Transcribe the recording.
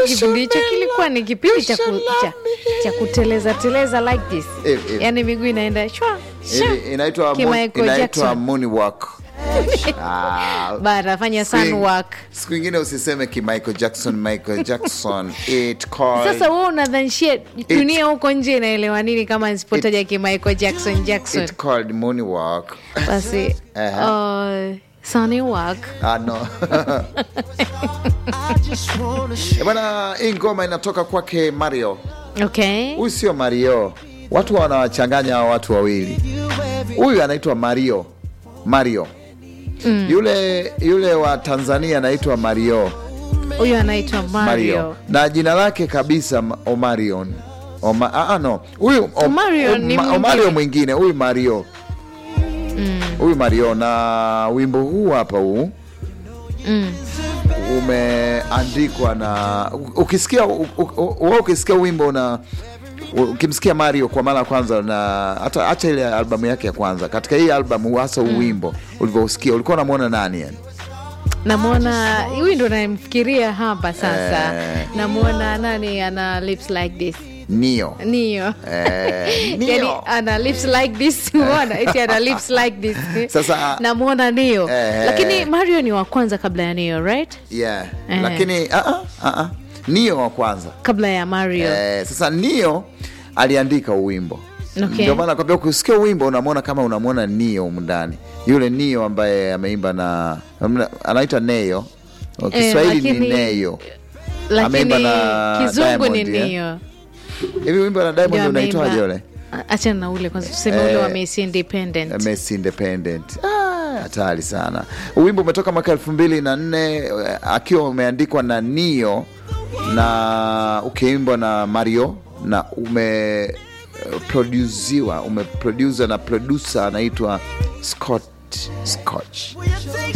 kipindi hicho kilikuwa ni kipindi cha, ku, cha, cha kuteleza teleza like this Eh, eh. yani miguu inaenda shwa shwa. Ili- inaitwa moon- Kimichael inaitwa Jackson. moonwalk Ah, bara fanya siku ing- sunwalk siku ingine usiseme ki Michael Jackson Michael Jackson it called sasa wewe unadhanishia dunia huko nje inaelewa nini kama nisipotaja ki Michael Jackson Jackson it called moonwalk basi Aha. uh, sunny walk ah, no. Eh, bwana hii ngoma inatoka kwake Mario okay huyu sio Mario watu wanawachanganya hawa watu wawili huyu anaitwa Mario Mario mm. yule yule wa Tanzania anaitwa Mario huyu anaitwa Mario, na jina lake kabisa Ma- Omarion Oma, ah, ah, no huyu Om- Omarion ni Om- mwingine. Omario mwingine huyu Mario huyu Mario na wimbo huu hapa huu Mm. umeandikwa na ukisikia u- u- u- wewe ukisikia wimbo na ukimsikia Mario kwa mara ya kwanza na hata acha ile albamu yake ya kwanza, katika hii albamu hasa huu wimbo ulivyousikia ulikuwa unamwona nani yani? namwona huyu ndo namfikiria hapa sasa Eh. namwona nani ana lips like this Nio nio eh, yani Nio ana lips like this umeona eti ana lips like this Sasa- namwona nio Eh. lakini mario ni wa kwanza kabla ya nio right yeah. Eh. Lakini ah, ah, ah, ah. Nio wa kwanza kabla ya mario eh, sasa Nio aliandika uwimbo Okay. ndio maana nakwambia ukisikia wimbo unamwona kama unamwona Nio humu ndani, yule Nio ambaye ameimba na anaita Neyo, Kiswahili ni lakini- Neyo. lakini Ameimba na kizungu ni Diamond, eh? nio Hivi wimbo na Diamond Ndio unaitwaje ameimba. ule? achana na ule kwanza tuseme ule wa Messi Independent Messi Independent. Ah, hatari sana. Wimbo umetoka mwaka elfu mbili na nne eh, akiwa umeandikwa na Nio na ukiimbwa na Mario na ume produziwa umeprodusa na producer anaitwa Scott Scotch